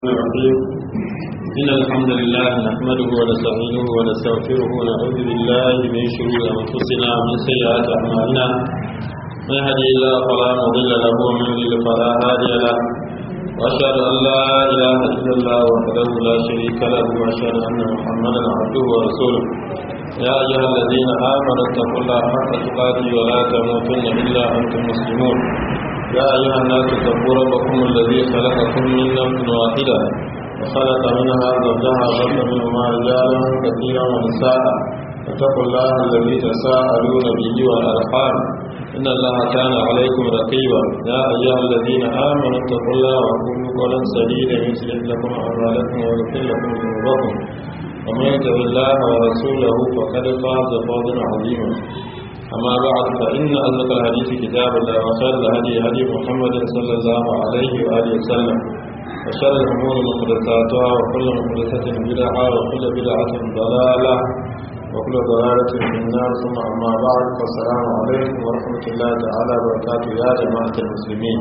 الرحيم إن الحمد لله نحمده ونستعينه ونستغفره ونعوذ بالله من شرور أنفسنا ومن سيئات أعمالنا من يهدي الله فلا مضل له ومن يضلل فلا هادي له وأشهد أن لا إله إلا الله وحده لا شريك له وأشهد أن محمدا عبده ورسوله يا أيها الذين آمنوا اتقوا الله حق تقاته ولا تموتن إلا أنتم مسلمون يا أيها الناس اتقوا ربكم الذي خلقكم من نفس واحدة وخلق منها زوجها وبث منهما رجالا كثيرا ونساء واتقوا الله الذي تساءلون به والأرحام إن الله كان عليكم رقيبا يا أيها الذين آمنوا اتقوا الله وقولوا قولا سديدا يصلح لكم أعمالكم ويغفر لكم ذنوبكم ومن يطع الله ورسوله فقد فاز فوزا عظيما أما بعد فإن أصدق الحديث كتاب الله وخير الهدي هدي محمد صلى الله عليه وآله وسلم وشر الأمور محدثاتها وكل محدثة بدعة وكل بدعة ضلالة وكل ضلالة في النار ثم أما بعد فالسلام عليكم ورحمة الله تعالى وبركاته يا جماعة المسلمين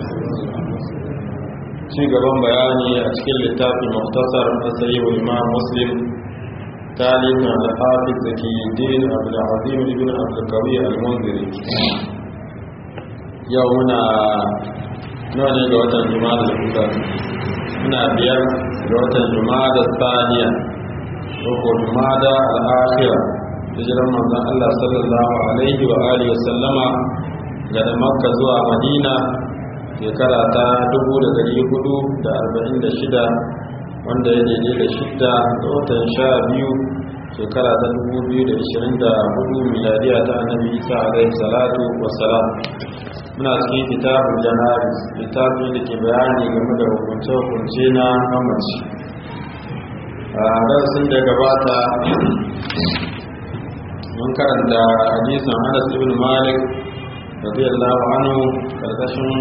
ci gaban bayani a cikin littafin muktasar na sayyid imam muslim تاليف الحافظ زكي الدين عبد العظيم بن عبد القوي المنذري يومنا نوني غوتا جماد الأولى منا بيار غوتا جماد الثانية وقو جماد الآخرة hijirar manzon Allah sallallahu alaihi wa alihi wasallama daga Makka zuwa Madina shekara ta 1446 wanda ya daidai da shidda ga watan sha biyu shekara ta dubu biyu da ishirin da hudu miladiya ta annabi isa alaihi salatu wassalam muna cikin kitabun janabis littafi da ke bayani game da hukunce-hukunce na mamaci a darasin da gabata mun karanta hadisan anas ibn malik radiyallahu anhu karkashin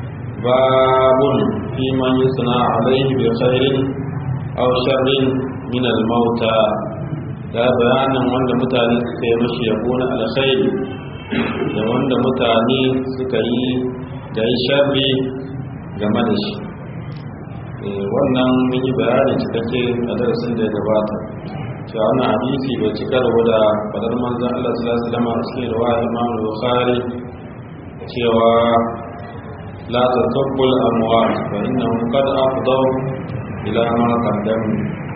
babun fi man yusna alaihi bi khairin aw sharrin min al-mauta da bayanin wanda mutane suka yi mashi yabo na alkhairi da wanda mutane suka yi da yi sharri game da shi wannan mun yi bayani cikakke a darasin da ya gabata cewa wannan hadisi bai ci karo da fadar manzon Allah sallallahu alaihi wasallam a cikin riwaya Imam Bukhari cewa la tatabbul amwat fa innahum qad afdaw ila ma qaddamu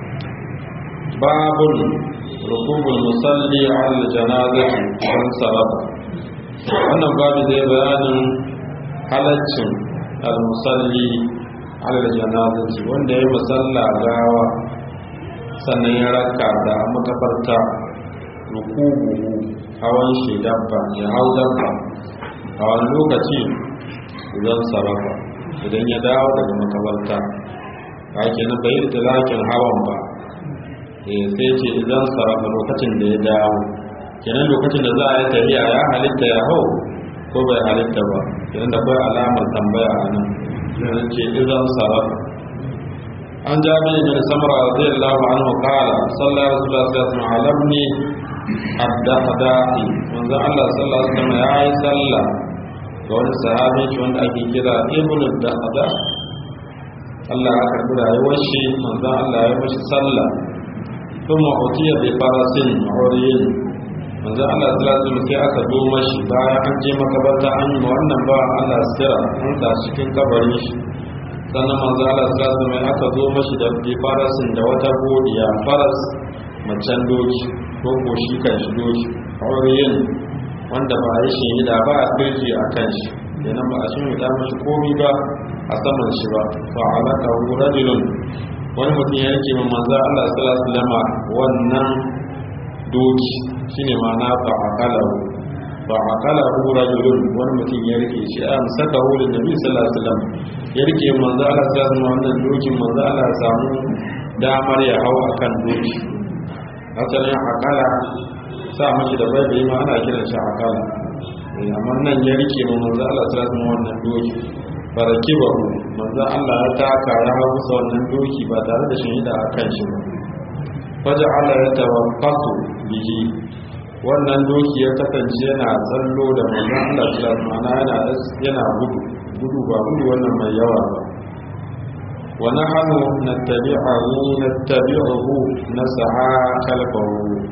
babun rukubul musalli ala janazati wan saraba wannan babu zai bayanin halaccin al musalli ala janazati wanda ya musalla gawa sannan ya raka da makabarta rukubuhu hawan shi dabba ya hau dabba a wani lokaci idan sarrafa idan ya dawo daga makabarta ba ke na bayi da lakin hawan ba sai ce idan sarrafa lokacin da ya dawo kenan lokacin da za a yi tafiya ya halitta ya hau ko bai halitta ba kenan da kai alamar tambaya a nan kenan ce idan sarrafa an jami bin samara radiyallahu anhu qala sallallahu alaihi wasallam alamni ad-dahdaqi manzo Allah sallallahu alaihi wasallam yayi sallah ga wani sahabi wanda ake kira ibnu dahda Allah ya karbi rayuwar shi manzo Allah ya mashi sallah kuma utiya bi farasin uriyin manzo Allah sallallahu alaihi sai aka zo mashi bayan an je makabarta an yi wannan ba Allah sira an sa cikin kabarin shi sannan manzo Allah sallallahu alaihi aka zo mashi da bi farasin da wata godiya faras macen doki ko ko shi kan shi doki uriyin wanda ba a yi shi da ba a kirji a kan shi yana ba a shi da mashi komi ba a saman shi ba fa alaka rajulun wani mutum ya yake min manzo Allah sallallahu alaihi wasallam wannan doki shine ma'ana fa akala fa akala rajulun wani mutum ya rike shi an saka hulun nabi sallallahu alaihi wasallam ya rike manzo Allah sallallahu alaihi wasallam wannan dokin manzo Allah ya samu damar ya hau akan doki asalin akala sa mashi da bai bai ma ana kiran shi akala amma nan ya rike mu manzo Allah sallallahu alaihi wasallam wannan doki baraki ba manzo Allah ya taka ya hawo sa wannan doki ba tare da shahida a kan shi ba waje Allah ya tawaqqatu bihi wannan doki ya kasance yana tsallo da manzo Allah sallallahu alaihi wasallam yana yana gudu gudu ba gudu wannan mai yawa ba ونحن نتبعه نتبعه نسعى خلفه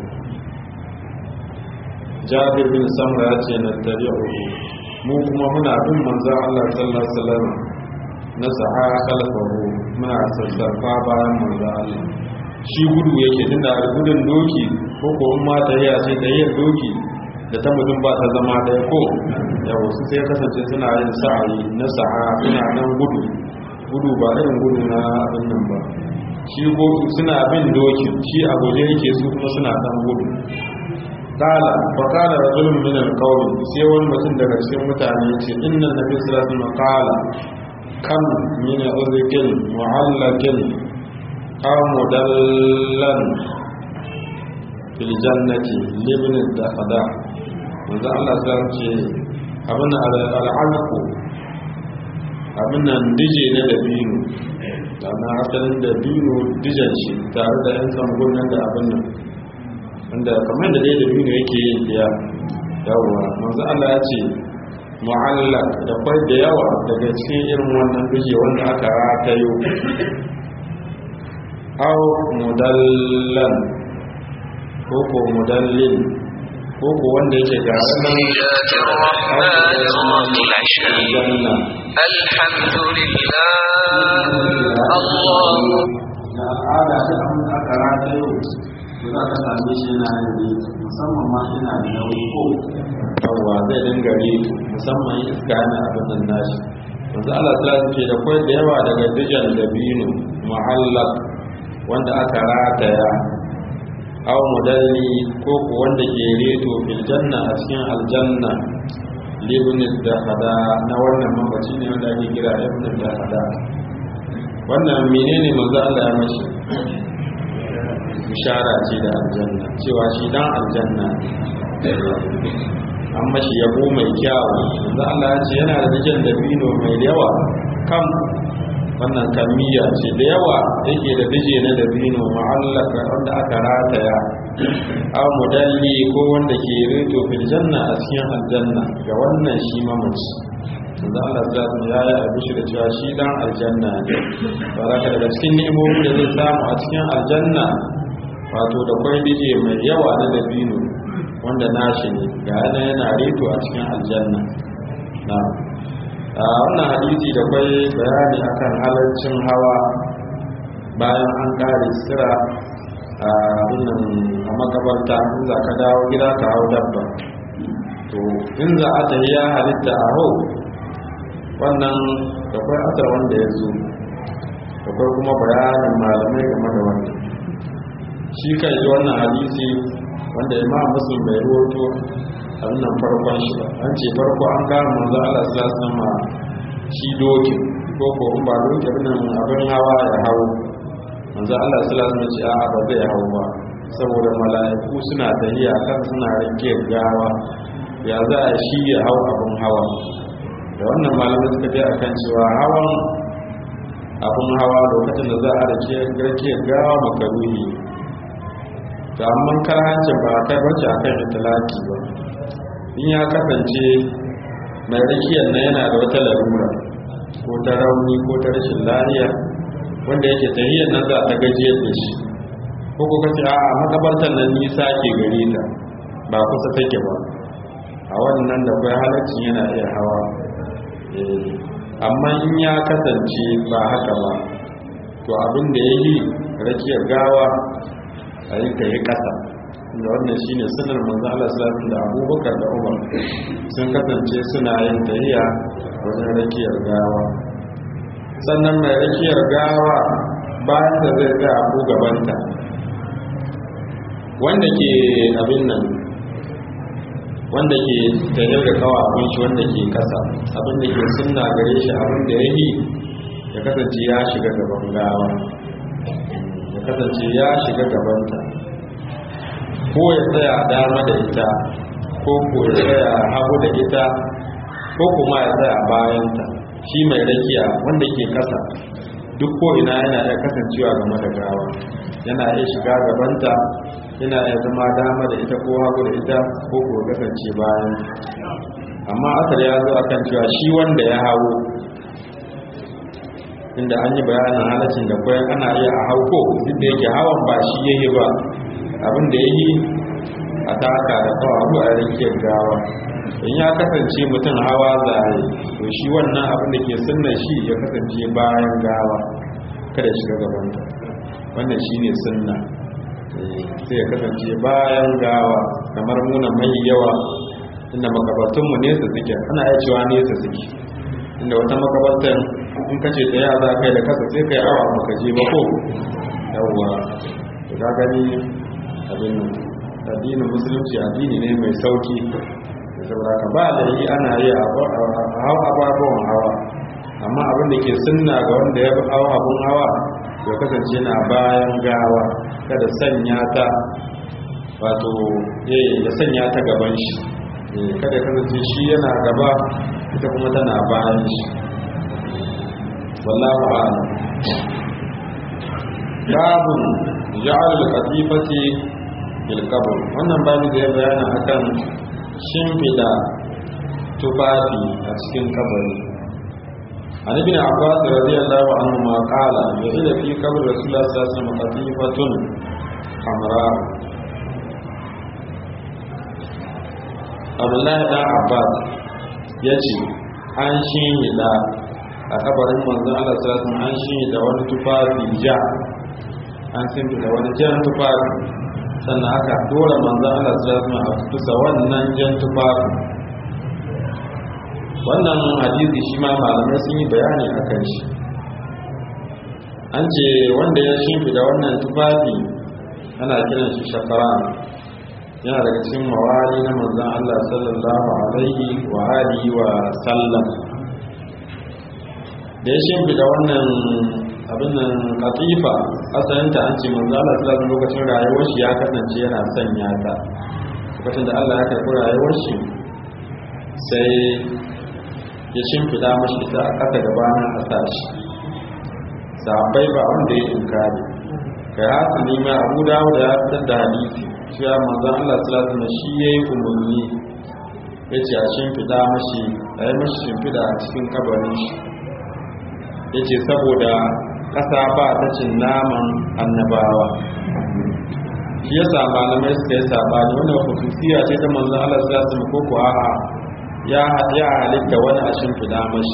جابر بن سمرة يأتي نتبعه mu kuma muna bin manzan Allah sallallahu alaihi wasallam na sa'a khalfahu muna sassafa bayan manzan Allah shi gudu yake tunda gudun doki ko ko in ma tahiya ce tahiyar doki da ta mutum ba ta zama ɗaya ko yawa su sai kasance suna yin sa'ayi na sa'a suna nan gudu gudu ba irin gudu na abin nan ba shi gudu suna bin doki shi a guje yake su kuma suna dan gudu kala fa kala rajulun min alqawm sai wani mutum daga cikin mutane yace inna nabi sallallahu alaihi wasallam qala kam min uzqin mu'allaqin aw mudallan fil jannati libn al-dahda manzo Allah sai ce abin al-alqu abin nan dije na dabino da na asalin dabino dijan shi tare da yan zangon nan da abin nan wanda kamar da dai dabino yake yin diya yawa manzo Allah ya ce mu'allaq da kwai da yawa daga cikin irin wannan dije wanda aka ratayo aw mudallan ko ko mudallin ko ko wanda yake ga بسم الله الرحمن الرحيم الحمد لله الله da al'ada ta abin da aka ratayo to za ka same shi yana yin musamman ma yana da nauyi ko yawwa zai dinga yi musamman iska yana abin nan nashi yanzu Allah ta ce da kwai da yawa daga dijan da binu muhallak wanda aka rataya aw mudalli ko ko wanda ke reto fil janna a cikin aljanna libn da hada na wannan mamaci ne wanda ake kira ibn da hada wannan menene manzo Allah ya mashi bishara ce da aljanna cewa shi dan aljanna an mashi yabo mai kyawu manzo Allah ya ce yana da dijan dabino mai yawa kam wannan kamiyya ce da yawa yake da dije na dabino ma'allaka wanda aka rataya aw mudalli ko wanda ke rito fil janna a cikin aljanna ga wannan shi mamaci yanzu Allah ta ya yi abishi da cewa shi dan aljanna ne baraka daga cikin ni'imomi da zai samu a cikin aljanna wato da kwai dije mai yawa na dabino wanda nashi ne ga yana yana rito a cikin aljanna na'am a wannan hadisi da kwai bayani akan halarcin hawa bayan an kare sira a wannan a makabarta in za ka dawo gida ka hau dabba to in za a tafi ya halitta a hau wannan da kwai asar wanda ya zo da kwai kuma bayanin malamai game da wannan shi kai wannan hadisi wanda imam muslim bai ruwato a wannan farkon shi ba an ce farko an gano manzo Allah sallallahu alaihi wasallam shi doki ko ko in ba doki nan abin hawa ya hawo manzo Allah sallallahu alaihi wasallam ce a ba zai hawo ba saboda mala'iku suna tahiya kan suna rike gawa ya za a shi ya hau abin hawa da wannan malamai suka je akan cewa hawan abin hawa lokacin da za a rike gawa makaruhi to amma karhancin ba kai bace akan itilaki ba in ya kasance mai rikiyar na yana da wata larura ko ta rauni ko ta rashin lafiya wanda yake tahiyar nan za ta gajiyar da shi ko ko kace a makabartar nan nisa ke gare ta ba kusa take ba a wannan da kai halaccin yana iya hawa amma in ya kasance ba haka ba to abin da ya yi rakiyar gawa a yi ta yi ƙasa da wannan shi ne sunar manzo Allah sallallahu da abubakar da umar sun kasance suna yin tahiya wajen rakiyar gawa sannan mai rakiyar gawa bayan da zai tsaya abu gabanta wanda ke abin nan wanda ke tahiyar da kawa abin shi wanda ke kasa abin da ke sunna gare shi abin da ya yi ya kasance ya shiga gaban gawa ya kasance ya shiga gabanta ko ya tsaya dama da ita ko ko ya tsaya hagu da ita ko kuma ya tsaya bayanta shi mai rakiya wanda ke kasa duk ko ina yana iya kasancewa game da gawa yana iya shiga gabanta yana iya zama dama da ita ko hagu da ita ko ko kasance bayan amma asar ya zo akan cewa shi wanda ya hawo inda an yi bayanin halacin da kwayan ana iya a hauko duk da yake hawan ba shi yayi ba abin da ya yi a taka da kawaru a rikiyar gawa in ya kasance mutum hawa zai to shi wannan abin da ke sunna shi ya kasance bayan gawa kada shiga gabanta wannan shi ne sunna sai ya kasance bayan gawa kamar muna mai yawa inda makabartunmu nesa suke ana iya cewa nesa suke inda wata makabartar in ka ce tsaya za kai da kasa sai kai awa maka je ba ko yawwa ka gani abin addinin musulunci addini ne mai sauki saboda ka ba da yi ana yi a hau ababen hawa amma abin da ke sunna ga wanda ya hau abun hawa ya kasance na bayan gawa kada sanya ta wato ya sanya ta gaban shi kada ya kasance shi yana gaba ita kuma tana bayan shi wallahu a'lam babun ja'al al-qatifati fil qabr wannan babu da ya bayana akan shimfida tufafi a cikin kabari an ibn abbas radiyallahu anhu ma qala yahila fi qabr rasulullah sallallahu alaihi wasallam qatifatun hamra abdullahi dan abbas yace an shinhida a kabarin manzon Allah sallallahu alaihi wasallam an shinhida wani tufafi ja an shinhida wani jan tufafi sannan aka dora manzan Allah su zama a kusa wannan jan tufafi wannan hadisi shi ma malamai sun yi bayani a kan shi an ce wanda ya shimfida wannan tufafi ana kiran shi shafara yana daga cikin mawali na manzan Allah sallallahu alaihi wa alihi wa sallam da ya shimfida wannan abin nan katifa asalinta an ce manzo Allah sallallahu alaihi lokacin rayuwar shi ya kasance yana sanya ta lokacin da Allah ya karɓi rayuwar shi sai ya shimfida mashi ita a ƙasa gabanin a sashi sahabbai ba wanda ya inkari kai haka ne ma Abu Dawud ya fitar da hadisi cewa manzo Allah sallallahu alaihi shi yayi umarni yace a shimfida mashi a yi mashi shimfida a cikin kabarin shi yace saboda ƙasa ba ta cin naman annabawa shi yasa malamai suka yi sabani wannan hususiya ce ta manzo Allah sallallahu alaihi wasallam ko a'a ya ya halitta wani a shimfida mashi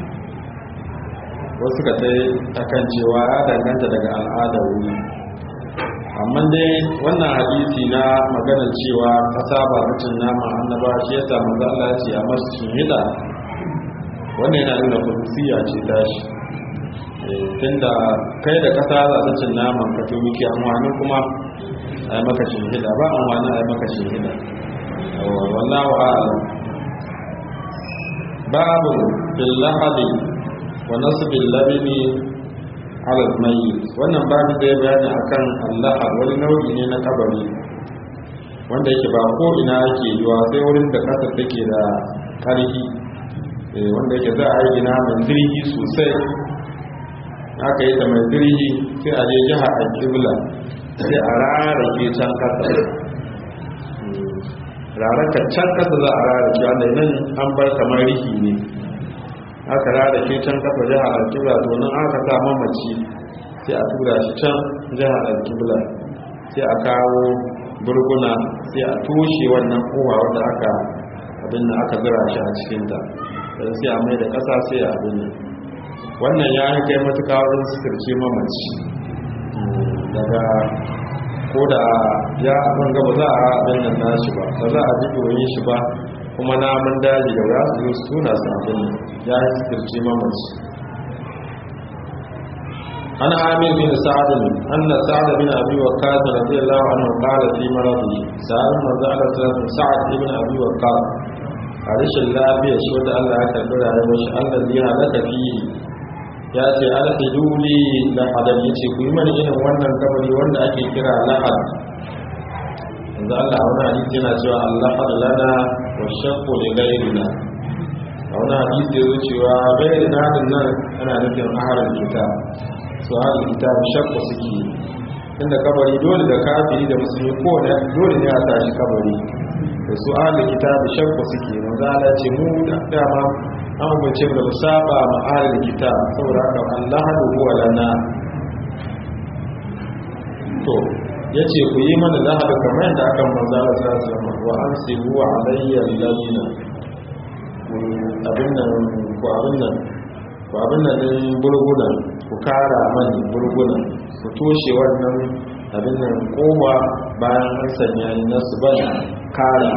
wasu ka tai akan cewa ya danganta daga al'adar wuri amma dai wannan hadisi na maganar cewa ƙasa ba ta cin naman annabawa shi yasa manzo Allah ya ce a masu shimfida wannan yana nuna hususiya ce tashi tunda kai da kasa za ta cin naman ka to miki amfani kuma a yi maka shahida ba amfani a yi maka shahida wallahu a'lam babu fil lahadi wa nasbil labini ala mayyit wannan babu da ya bayani akan Allah wani nau'i ne na kabari wanda yake ba ko ina yake yiwa sai wurin da kasa take da karfi wanda yake za a yi gina mai zirgi sosai aka yi ta mai zirgi sai a je jiha a kibla sai a rarrake can kasa rarraka can kasa za a rarrake wanda nan an bar kamar rihi ne aka rarrake can kasa jiha a kibla domin aka sa mamaci sai a tura shi can jiha a kibla sai a kawo burguna sai a toshe wannan kowa wanda aka abin da aka zira shi a cikinta sai a mai da kasa sai a abin nan wannan ya yi kai matuka wajen suturce mamaci daga ko da ya abin gaba za a abin nan nashi ba ba za a ji doyin shi ba kuma namun daji da za su zo su tuna su abin ya yi suturce mamaci ana amin bin sa'ad an na sa'ad bin abi waqqas radiyallahu anhu qala fi maradi sa'ad manzo Allah sallallahu alaihi sa'ad ibn abi waqqas a rashin lafiya shi wanda Allah ya karbi rayuwar shi Allah zai halaka fihi ya ce alhiduli lahadar ya ce ku yi mani irin wannan kabari wanda ake kira lahad yanzu allah wani hadisi yana cewa allahad lana wa shakku da gairina a wani hadisi ya zo cewa gairina din nan ana nufin ahalar kita su ahalar kita da shakku suke inda kabari dole da kafiri da musulmi ko dole ne a tashi kabari da su ahalar kita da shakku suke manzo allah ce mu da dama an umarce mu da mu saba ma ahlul kitab saboda haka Allah hadu huwa lana to yace ku yi mana lahadu kamar yadda aka manzo Allah sallallahu alaihi wasallam wa ansibu alayya alladina abin nan ku abin nan ku abin nan din burguna ku kara mani burguna ku toshe wannan abin nan koma bayan an sanya ni na su ban kara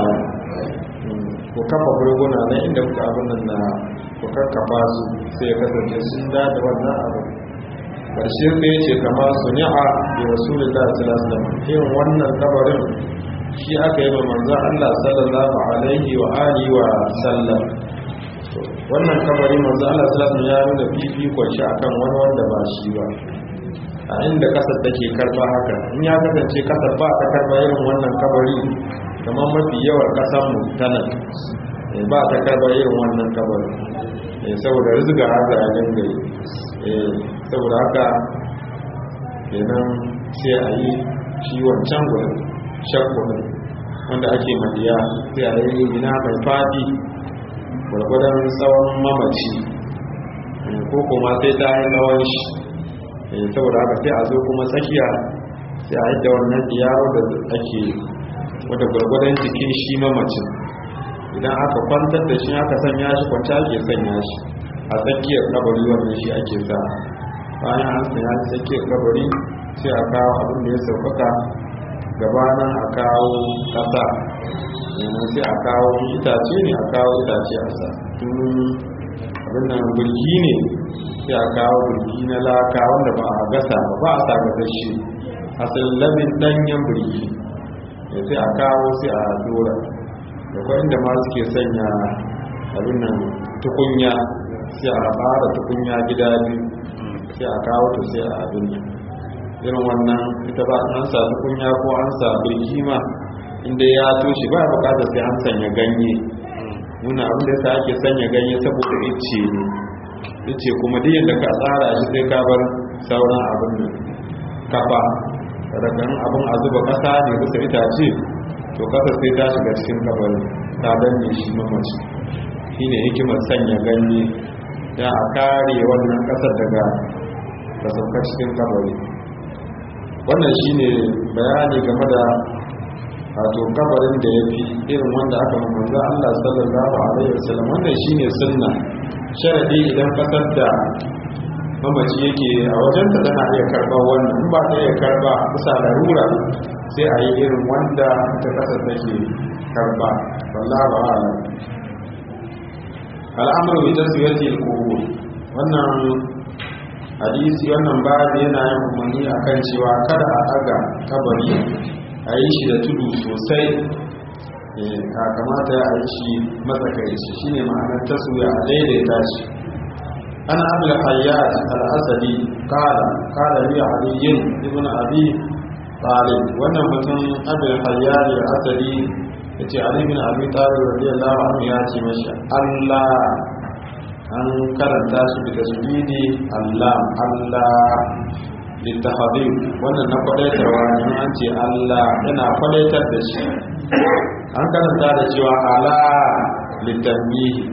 ku kafa burguna na inda kuka abin nan na ku kakkafa su sai ya kasance sun da da wannan abu karshe sai ya ce kama su ni'a da rasulullah sallallahu alaihi wasallam irin wannan kabarin shi aka yi wa manzon Allah sallallahu alaihi wa alihi wa sallam wannan kabari manzon Allah sallallahu alaihi wasallam ya nuna fifikon shi akan wani wanda ba shi ba a inda kasar take karba haka in ya kasance kasar ba ta karba irin wannan kabari kamar mafi yawan kasar mu ta nan ba ta karba irin wannan kabari saboda rizga haka a dangare saboda haka kenan sai a yi shi wancan gudun shakkudin wanda ake madiya sai a yi gina mai fadi gwargwadon tsawon mamaci ko kuma sai ta yi tsawon shi saboda haka sai a zo kuma tsakiya sai a yadda wannan yaro da ake wadda gwargwadon jikin shi mamacin idan aka kwantar da shi aka sanya shi kwanta ake sanya shi a tsakiyar kabari wannan shi ake sa bayan an sanya shi tsakiyar kabari sai a kawo abin da ya sauƙaƙa gabanin a kawo ƙasa yanzu sai a kawo itace ne a kawo itace a sa tun abin nan birgi ne sai a kawo birgi na laka wanda ba a gasa ba ba a sa gasashe asalin labin ɗanyen birgi sai a kawo sai a dora da kwa inda ma suke sanya abin nan tukunya sai a fara tukunya gida biyu sai a kawo ta sai a abin nan irin wannan ita ba an sa tukunya ko an sa birki ma inda ya toshe ba bukatar sai an sanya ganye nuna abin da yasa ake sanya ganye saboda ice ne ice kuma duk yadda ka tsara shi sai ka bar sauran abin nan kafa daga abin a zuba kasa ne kusa itace to kasa sai ta shiga cikin kabarin ta danne shi mamaci shi ne hikimar sanya ganye da a kare wannan kasar daga kasafka cikin kabari wannan shi ne bayani game da wato kabarin da ya fi irin wanda aka mamanza Allah sallallahu alaihi wasallam wannan shi ne sunna sharadi idan kasar da mamaci yake a wajenta tana iya karɓar wannan in ba ta iya karɓa kusa larura sai a yi irin wanda ta kasa take karɓa wallah ba ala al'amuru bi taswiyati al-qubur wannan hadisi wannan babu yana yin umarni akan cewa kada a daga kabari a yi shi da tudu sosai a kamata a yi shi matsakaici shine ma'anar taswiya a daidaita shi an abul hayyat al-asadi qala qala li ali ibn abi talib wannan mutum abul hayyat al-asadi yace ali ibn abi talib radiyallahu anhu ya ce mashi Allah an karanta shi da tasbidi Allah Allah littafadin wannan na kwadaitarwa ne an ce Allah yana kwadaitar da shi an karanta da cewa ala littabihi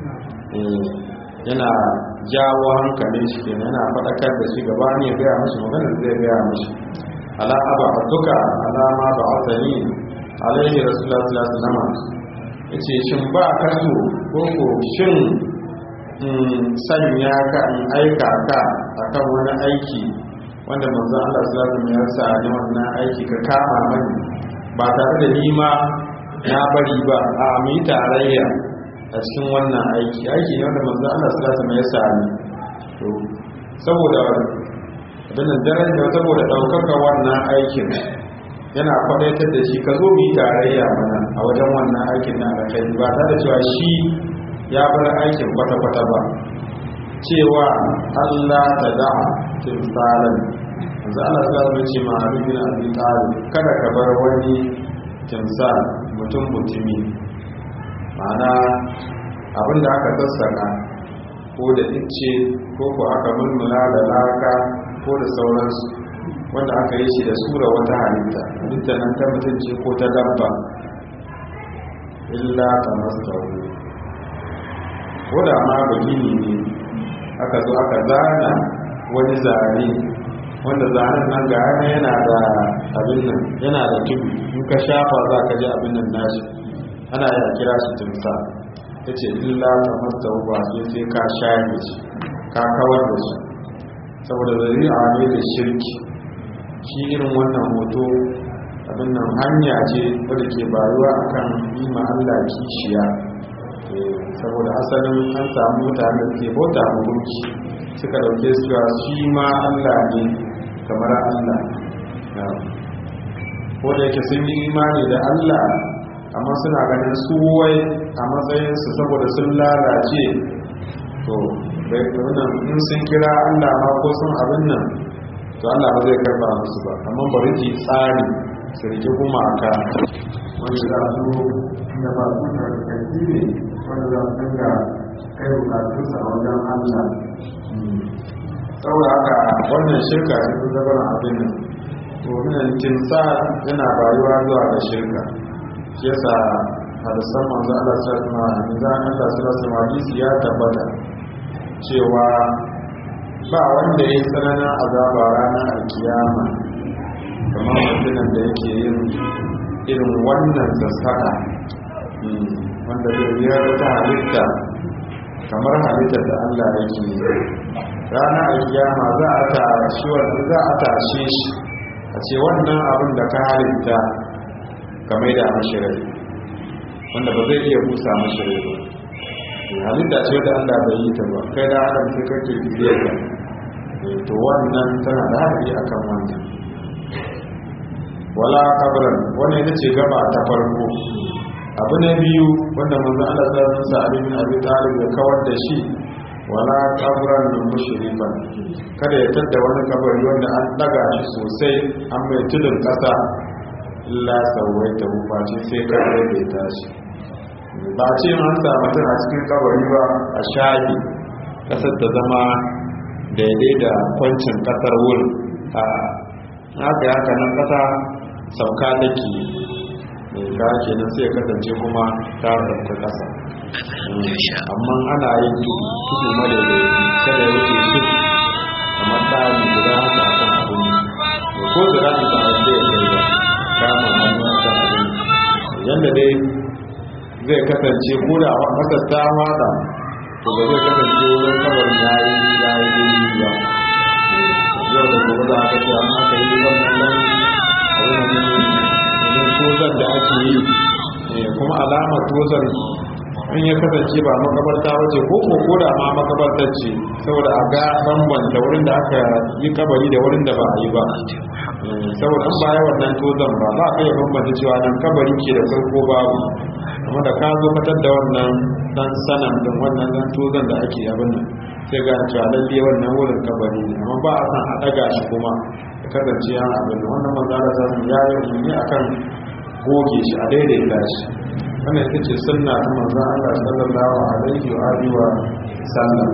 yana jawo hankalin shi kenan yana faɗakar da shi gaba ne ya gaya mashi maganar zai gaya mashi ala aba duka ala ma ba asali alaihi rasulullah sallallahu alaihi wasallam yace shin ba kaso ko ko shin sanya ka in aika ka akan wani aiki wanda manzon Allah sallallahu alaihi wasallam ya sa ni wannan aiki ka kama mani ba tare da ni ma na bari ba a mu yi tarayya a cikin wannan aiki aiki ne wanda manzon Allah sallallahu alaihi wasallam ya sa ni to saboda abin daren da saboda daukaka wannan aikin yana kwadaitar da shi ka zo mu yi tarayya mana a wajen wannan aikin na alkhairi ba tare da cewa shi ya bar aikin kwata-kwata ba cewa Allah ta da'a timsalan yanzu Allah ta zama ce ma rubin abin talib kada ka bar wani timsal mutum mutumi ma'ana abin da aka sassaka ko da ice ko ko aka mulmula da laka ko da sauransu wanda aka yi shi da sura wata halitta halitta nan ta mutunci ko ta dabba illa ta mastaru ko da ma ba gini ne aka zo aka zana wani zane wanda zanen nan ga yana yana da abin nan yana da tudu in ka shafa za ka ji abin nan nashi ana yi a kira shi timsa ya ce illa ta masta ba sai sai ka shafe shi ka kawar da shi saboda zari'a ne da shirki shi irin wannan hoto abin nan hanya ce wadda ke bayuwa akan yi ma Allah kishiya saboda asalin an samu mutane da ke bauta ma gunki suka dauke su ga shi ma Allah ne kamar Allah ko da yake sun yi imani da Allah amma suna ganin su wai a matsayinsu saboda sun lalace to bai wannan in sun kira Allah ma ko sun abin nan to Allah ba zai karba musu ba amma bari ki tsari su rike gumaka wanda za su da ba su da kanti ne wanda za su dinga kai bukatunsa a wajen Allah saboda haka wannan shirka ce ta zama abin nan to minan kimsa yana bayuwa zuwa ga shirka shi yasa hadisan manzo Allah sallallahu alaihi wasallam Allah sallallahu alaihi ya tabbata cewa ba wanda ya tsananin azaba ranar alkiyama kamar mutumin da yake yin irin wannan sassaka wanda zai biyar ta halitta kamar halittar da Allah yake yi ranar alkiyama za a tashi wanda za a tashe shi a ce wannan abin da ka halitta ka mai da mashirai wanda ba zai iya busa mashirai ba halitta ce wadda Allah bai yi ta ba kai da adam sai kake bibiyar ka to wannan tana da haɗari akan wannan wala kabran wannan ita ce gaba ta farko abu na biyu wanda manzo Allah ta sa Ali bin Abi Talib ya kawar da shi wala kabran mushrifan kada ya tadda wani kabari wanda an daga shi sosai an mai tudun kasa illa sawaita face sai ka daidaita shi ba ce an sa mutum a cikin kabari ba a shafi kasar ta zama daidai da kwancin kasar wurin a haka haka nan kasa sauka take ka kenan sai kasance kuma ta sauka kasa amma ana yin tudu madaidai kada ya wuce shi kamar tsari guda haka a kan abin ko da za ta da ya kai ba kama hannu a kan abin yadda dai zai kasance ko da masar ta wada to ba zai kasance wurin kabarin ya yi ya yi daidai ba yau da gobe za ka ce an aka yi wannan nan a wurin tozar da ake yi kuma alamar tozar in ya kasance ba makabarta ba ce ko ko da ma makabartar ce saboda a ga bambanta wurin da aka yi kabari da wurin da ba a yi ba saboda an baya wannan tozan ba ba a iya bambanta cewa nan kabari ke da farko babu amma da ka zo fitar da wannan dan sanan din wannan dan tozan da ake abin nan sai ga cewa lalle wannan wurin kabari ne amma ba a san a daga shi kuma ya kasance ya abin nan wannan manzara sa ya yi umarni akan goge shi a daidaita shi wannan ita ce sunna ta manzon Allah sallallahu alaihi wa alihi wa sallam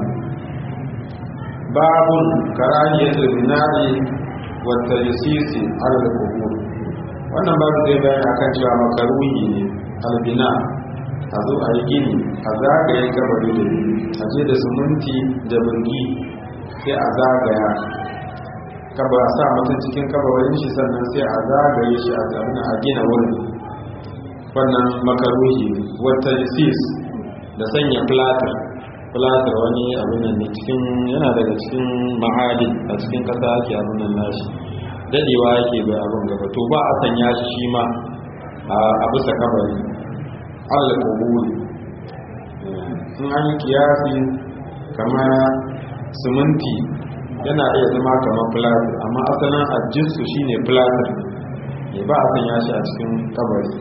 babun karahiyatul bina'i wa taysisi ala al-qubur wannan babu zai bayani akan cewa makaruhi ne albina a zo a yi gini a zagaye kabari da a je da suminti da birgi sai a zagaya kaba a sa mutum cikin kabarin shi sannan sai a zagaye shi a zamana a gina wurin wannan makaruhi wata sis da sanya platar platar wani abin nan ne cikin yana daga cikin ma'adin a cikin kasa ake abin nan nashi dadewa yake bai abin gaba to ba a sanya shi shi ma a bisa kabari allah kuburi in an yi kiyasi kamar siminti yana iya zama kamar platar amma asalin ajinsu shine platar ne ba a sanya shi a cikin kabari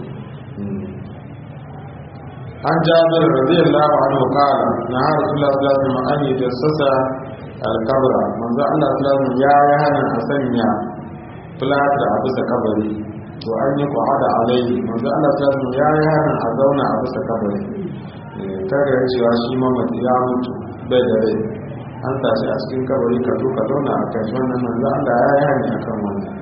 an jabir radiyallahu anhu qala na rasulullah sallallahu alaihi wasallam an yajassasa al-qabra manzo Allah sallallahu alaihi ya yi hana a sanya plaster a bisa kabari to an yi qada alaihi manzo Allah sallallahu alaihi ya yi hana a zauna a bisa kabari kaga cewa shi mamaci ya mutu bai da rai an tashi a cikin kabari ka zo ka zauna a kai wannan manzo Allah ya yi hana akan wannan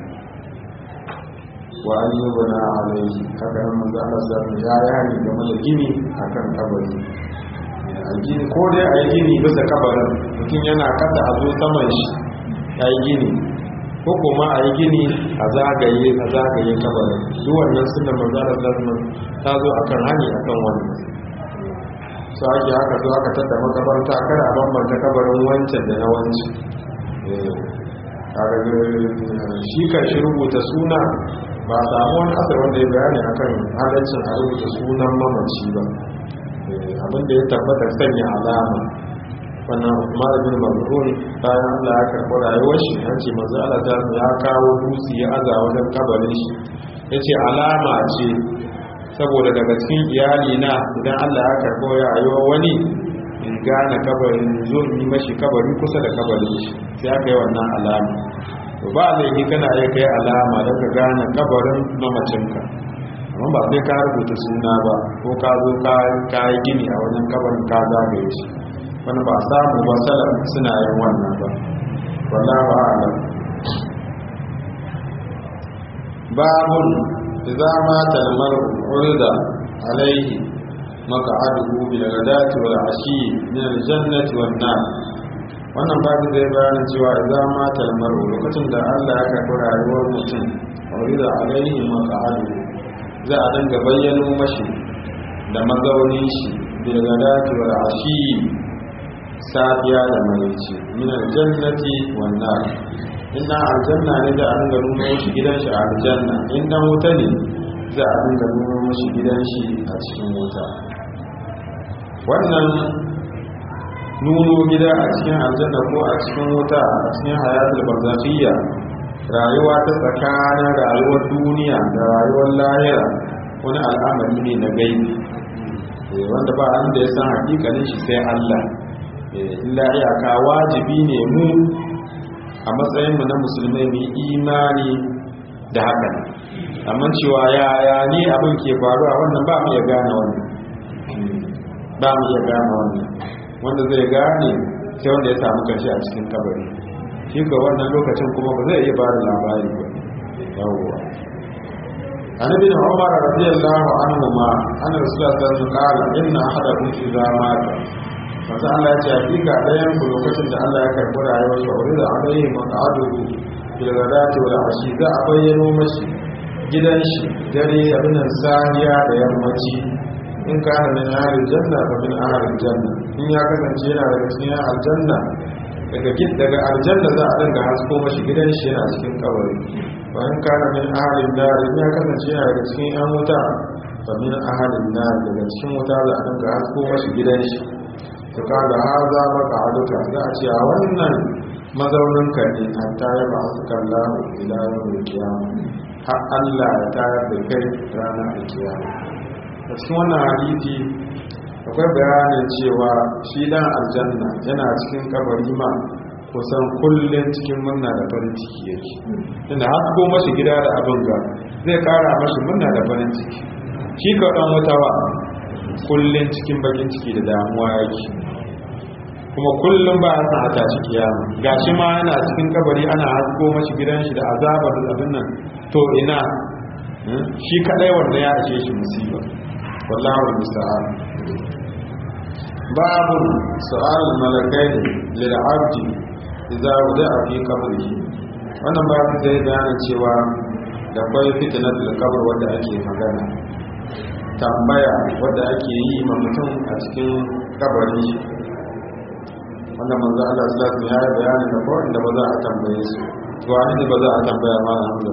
wa an yi bana alaihi haka nan manzo Allah sallallahu alaihi ya yi hani game da gini akan kabari a gini ko dai a yi gini bisa kabarin mutum yana kasa a zo saman shi ya yi gini ko kuma a yi gini a zagaye a zagaye kabarin duk wannan suna manzara zazman ta zo akan hani akan wannan su ake haka zo aka tada makabarta kada a bambanta kabarin wancan da na wancan shi kan shi rubuta suna ba a samu wani asar wanda ya bayani akan halaccin a rubuta sunan mamaci ba abinda ya tabbata sanya alama wannan Umar bin Maz'un bayan Allah ya karɓi rayuwar shi an ce manzo Allah ta ya kawo dutse ya aza wajen kabarin shi yace alama ce saboda daga cikin iyali na idan Allah ya karɓo rayuwar wani in gane kabarin zo in yi mashi kabari kusa da kabarin shi sai aka yi wannan alama to ba laifi kana iya kai alama don ka gane kabarin mamacinka amma ba sai ka rubuta suna ba ko ka zo ka yi gini a wajen kabarin ka zagaye shi wani ba samu ba salaf suna yin wannan ba wallahu a'lam babun idza mata al-mar'u urida alayhi maq'aduhu bil ghadati wal ashi min al-jannati wan nar wannan babu zai bayanin cewa idza mata al-mar'u lokacin da Allah ya karɓi rayuwar mutum urida alayhi maq'aduhu za a dinga bayyano mashi da mazaunin shi bil ghadati wal ashi safiya da marici min aljannati wan nar inna aljanna ne da an ga nuno shi gidan shi a aljanna in dan wuta ne za a dinga nuno shi gidan shi a cikin wuta wannan nuno gida a cikin aljanna ko a cikin wuta a cikin hayatul barzakhiya rayuwa ta tsakanin rayuwar duniya da rayuwar lahira wani al'amari ne na gaibi wanda ba an da ya san hakikalin shi sai Allah illa iyaka wajibi ne mu a matsayinmu na musulmai mu imani da haka amma cewa yaya ne abin ke faruwa wannan ba mu iya gane wannan ba mu iya gane wannan wanda zai gane sai wanda ya samu karshe a cikin kabari shi ga wannan lokacin kuma ba zai iya ba da labari ba yawwa annabi da umar radiyallahu anhu ma anna rasulullahi sallallahu alaihi wasallam qala inna ahadakum idza mata masu Allah ce hakika ɗayan ku lokacin da Allah ya karɓi rayuwar shi wuri da alayhi maqaduhu bil ghadati wal ashi za a bayyano mashi gidan shi dare abin nan sahiya da yammaci in kana min ahlil janna fa min ahlil janna in ya kasance yana daga cikin aljanna daga gid daga aljanna za a dinga hasko mashi gidan shi yana cikin kabari wa in kana min ahlil nar in ya kasance yana daga cikin yan wuta fa min ahlil nar daga cikin wuta za a dinga hasko mashi gidan shi to kaga haza maka aduka za a ce a wannan mazaunin ka ne an tayar ba su kalla ila yawon kiyama har Allah ya tayar da kai ranar da kiyama a cikin wannan hadisi akwai bayanin cewa shi dan aljanna yana cikin kabari ma kusan kullum cikin murna da farin ciki yake tunda hasko mashi gida da abin ga zai kara mashi murna da farin ciki shi ka dan wutawa kullum cikin bakin ciki da damuwa yake kuma kullum ba a san a tashi kiyama gashi ma yana cikin kabari ana hasko mashi gidan shi da azabar abin nan to ina shi kadai wanda ya ashe shi musiba wallahu musta'an babu su'al malakai lil abdi idza wudi'a fi qabrihi wannan babu zai bayanin cewa da kwai fitnatul qabr wanda ake magana tambaya wadda ake yi ma mutum a cikin kabari wanda manzo Allah sallallahu alaihi ya yi bayani da ko inda ba za a tambaye su to wani ne ba za a tambaya ma Hamza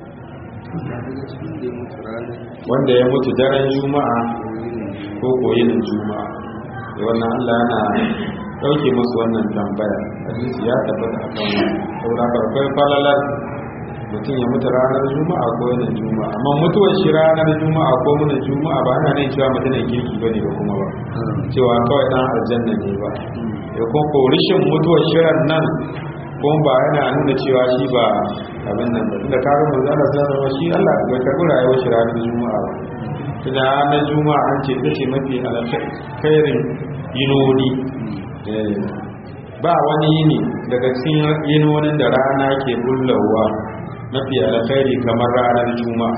wanda ya mutu daren juma'a ko koyin juma'a da wannan Allah yana dauke musu wannan tambaya hadisi ya tabbata a kan saboda farkon falalar mutum ya mutu ranar juma'a ko yana juma'a amma mutuwar shi ranar juma'a ko muna juma'a ba ana ne cewa mutumin kirki bane ba kuma ba cewa kawai dan aljanna ne ba ya ko ko rishin mutuwar shirin nan kuma ba yana nuna cewa shi ba abin nan ba tunda kaga manzo Allah sallallahu alaihi shi Allah bai karbi rayuwar shi ranar juma'a ba tunda ranar juma'a an ce tace mafi alkhairin yinoni ba wani yini daga cikin yinonin da rana ke bullawa mafi alkhairi kamar ranar juma'a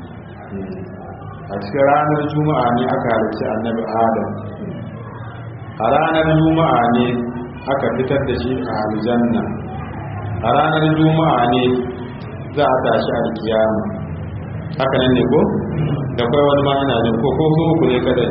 a cikin ranar juma'a ne aka halarci annabi adam a ranar juma'a ne aka fitar da shi a aljanna a ranar juma'a ne za a tashi alkiyama haka nan ne ko da kai wani ma ina jin ko ko su uku ne kadai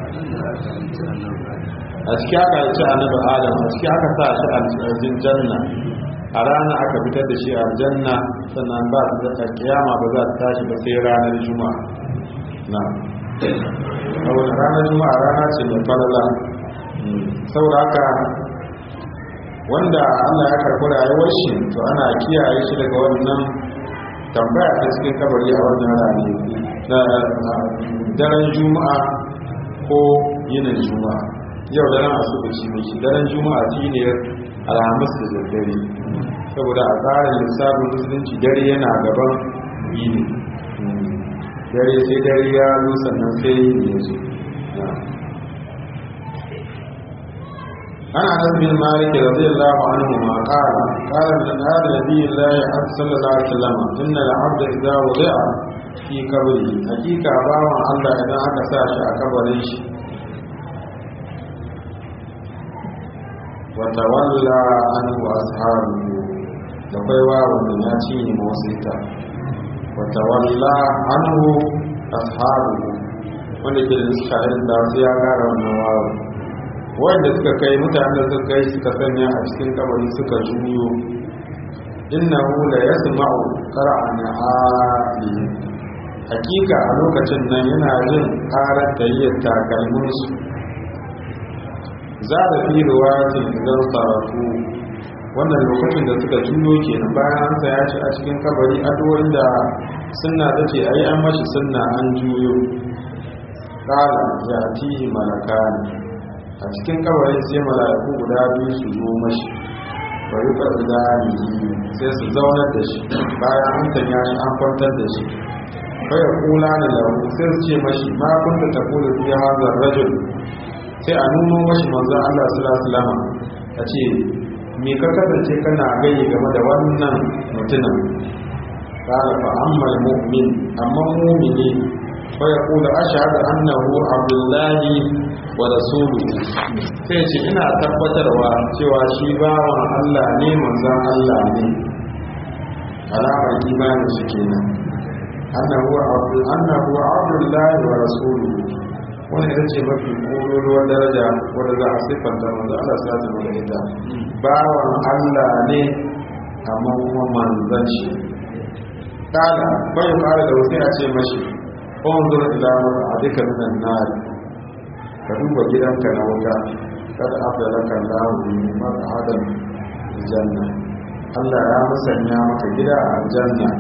a ciki aka ci annabi adam a ciki aka sa shi aljanna a rana aka fitar da shi aljanna sannan ba su da kiyama ba za ta tashi ba sai ranar juma'a na saboda ranar juma'a rana ce mai falala saboda haka wanda Allah ya karɓi rayuwar shi to ana kiyaye shi daga wannan tambaya ta cikin kabari a wannan rani na daren juma'a ko yinin juma'a yau daren asubuci mai shi daren juma'a shi ne alhamis da daddare saboda a tsarin lissafin musulunci dare yana gaban yini dare sai dare ya zo sannan sai yini ya zo ana nan bin malik radiyallahu anhu ma qala qala min hada nabiyillahi sallallahu alaihi wasallam inna al-abda idza wudi'a fi qabri hakika bawan Allah idan aka sa shi a kabarin shi wa tawalla anhu ashabu da kai wawon da ya ci ne mawasita wa tawalla anhu ashabu wanda ke da shahin da su ya gara wannan wawon wanda suka kai mutanen da suka kai suka sanya a cikin kabari suka juyo innahu la yasma'u qara'ana ali hakika a lokacin nan yana jin karar tayyar takalmin su za da fi riwayatin idan saratu wannan lokacin da suka juyo kenan bayan an saya shi a cikin kabari addu'o'in da sunna tace ayi an mashi sunna an juyo qala ya tihi malakani a cikin kabarin sai mala'iku guda biyu su zo mashi bari ka zani sai su zaunar da shi bayan an tanya shi an kwantar da shi kai kula da lahu sai su ce mashi ma kunta ta kula fi hazar rajul sai a nuno mashi manzo Allah sallallahu alaihi wasallam a ce me ka kasance kana gani game da wannan mutumin qala fa ammal mu'min amma mu'mini fa yaqulu ashhadu annahu abdullahi wa rasuluhu sai ce ina tabbatarwa cewa shi bawan Allah ne manzon Allah ne alamar imanin shi kenan annahu abdul annahu abdullahi wa rasuluhu wani ita ce mafi ƙololuwar daraja wadda za a siffanta manzo Allah sa ta da ita bawan Allah ne amma kuma manzon shi kada bai fara da wasu a ce mashi unzur ila ma'adika minan nar ka duba gidanka na wuta kada afdalaka Allah bi maq'adan janna Allah ya musanya maka gida a aljanna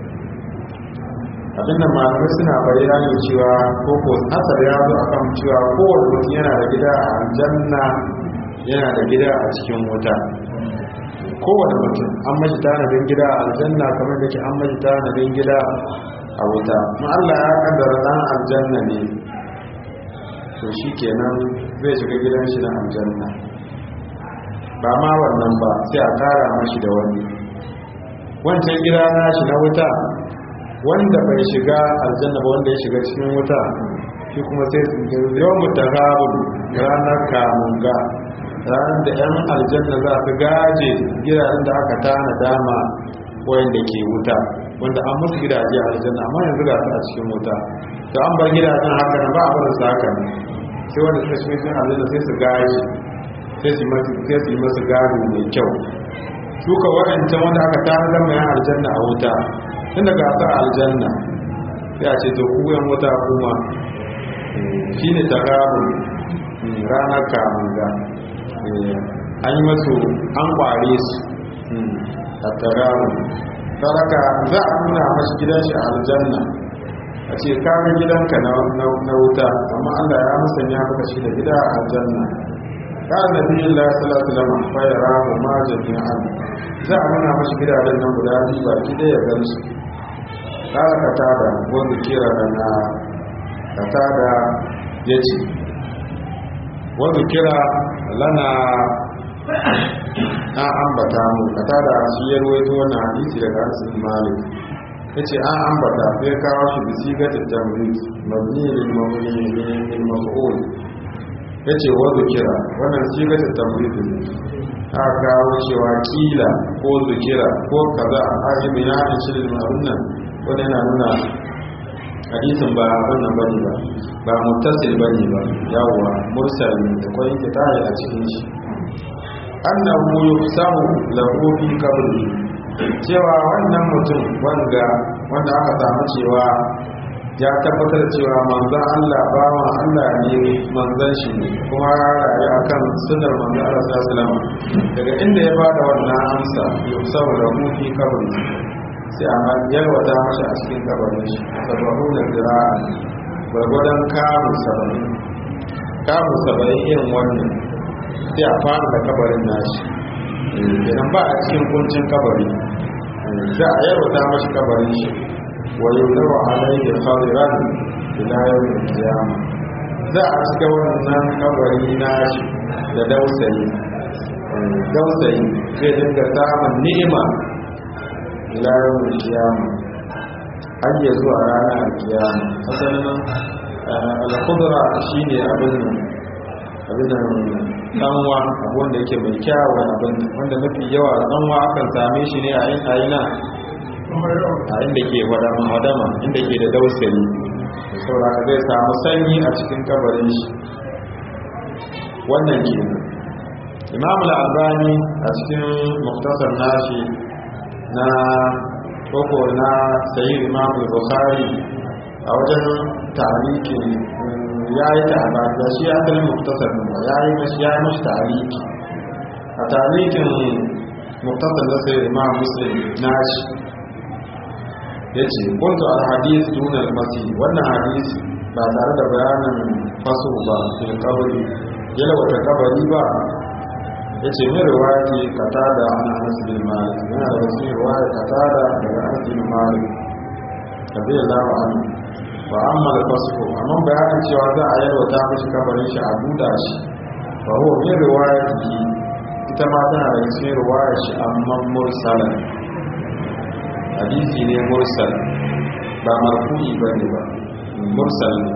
abinda malamai suna bayyana cewa ko ko asar ya zo akan cewa kowane mutum yana da gida a aljanna yana da gida a cikin wuta kowane mutum an mashi tanadin gida a aljanna kamar da ke an mashi tanadin gida a wuta ma Allah ya kaddara dan aljanna ne to shi kenan zai shiga gidan shi na aljanna ba ma wannan ba sai a kara mashi da wani wancan gida na shi na wuta wanda bai shiga aljanna ba wanda ya shiga cikin wuta shi kuma sai su yawan mutahabun ranar kamunga ranar da 'yan aljanna za su gaje gidajen da aka tana dama wayanda ke wuta wanda an musu gidaje a aljanna amma yanzu ga su a cikin wuta to an bar gidajen haka nan ba a barin su haka ne sai wanda suka shiga cikin aljanna sai su gaje sai su yi masu gado mai kyau suka waɗancan wanda aka tana dama 'yan aljanna a wuta tun daga ta aljanna ya ce to ku yan wuta kuma shi ne takarun ranar kamunga an yi masu an kware su a takarun saraka za a nuna mashi gidan shi a aljanna a ce kaga gidanka na wuta amma allah ya musanya maka shi da gida a aljanna kan nabi Allah sallallahu alaihi wasallam fa yarahu ma jami'an za a nuna mashi gidajen nan guda biyu baki ɗaya ya gansu kala katada wanda kira na katada ya ce wanda kira lana na ambata mu katada shi ya ruwaito wannan hadisi daga asin malik ya ce an ambata sai kawo shi da sigatar tamrid mabni lil mabni lil maf'ul ya ce wa zukira wannan shi ga tambayi ne a kawo cewa kila ko zukira ko kaza a ayi bayanin shirin ma'arun nan wanda yana nuna hadisin ba wannan bane ba ba muttasil bane ba yawwa mursal ne da kwai kitabi a cikin shi annahu yusamu lahu fi qabri cewa wannan mutum wanda wanda aka samu cewa ya tabbatar cewa manzon Allah bawan Allah ne manzon shi ne kuma rayu akan sunnar manzon Allah sallallahu alaihi wasallam daga inda ya bada wannan amsa yusamu lahu fi qabri sai a yalwata mashi a cikin kabarin shi sababu da zira'a gwargwadon kamun saba'in kamun saba'in irin wannan sai a fara da kabarin nashi idan ba a cikin kuncin kabari za a yalwata mashi kabarin shi wa yaudawa alayhi khadiran ila yawmin qiyamah za a cika wannan kabari nashi da dausayi dausayi zai dinga samun ni'ima ila yawon kiyama har ya zuwa ranar kiyama asalin alkudura shi ne abin abinan tsanwa abu wanda yake mai kyawun abin wanda mafi yawa tsanwa akan same shi ne a yin ayina a inda ke wadama inda ke da dausari sauraka zai samu sanyi a cikin kabarin shi wannan ke imam al-albani a cikin muktasar nashi na koko na sayi imam bukhari a wajen tariki ya yi ta'aba da shi asalin muktasar ba ya yi mashi ya yi mashi tariki a tarikin muktasar da sai imam muslim na shi ya ce kuntu al-hadis dunar masi wannan hadis ba tare da bayanin faso ba fil kabari yalwata kabari ba ya ce mai riwayati katada an anas bin malik yana da wasu riwaya katada daga anas bin malik radiyallahu anhu wa amma da fasfo amma bayanin cewa za a yalwata mishi kabarin shi a buɗa shi fa huwa min riwayati ita ma tana da cikin riwayar shi amma mursalan hadisi ne mursal ba marfu'i bane ba mursal ne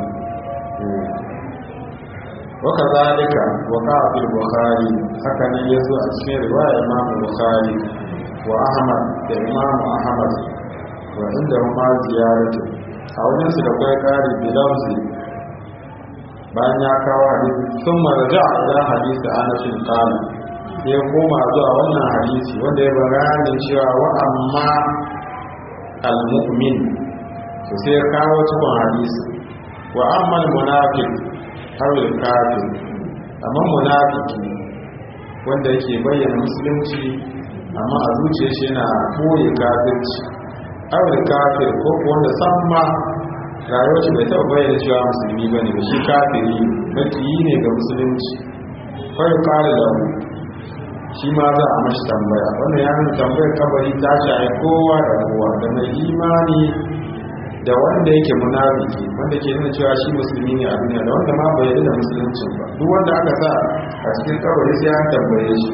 وكذلك وقع في البخاري هكذا يزو أسمير رواية إمام البخاري وأحمد الإمام أحمد وعندهما زيارة أو نفس لقوي قاري بلفظ bayan ya kawo hadisi sun marja ila hadisi anashin kala ya koma zuwa wannan hadisi wanda ya bayani cewa wa amma al-mu'min to sai ya kawo cikin hadisi wa amma al-munafiq hawil kafir amma munafiki wanda yake bayyana musulunci amma a zuciya shi yana koyi kafirci hawil kafir ko wanda san ma rayuwar shi bai taɓa bayyana cewa musulmi bane ba shi kafiri makiyi ne ga musulunci kawai kare da shi ma za a mashi tambaya wannan ya nuna tambayar kabari ta shahi kowa da kowa da mai imani da wanda yake munafiki wanda ke nuna cewa shi musulmi ne a duniya da wanda ma bai yarda da musuluncin ba duk wanda aka sa a cikin kabari sai an tambaye shi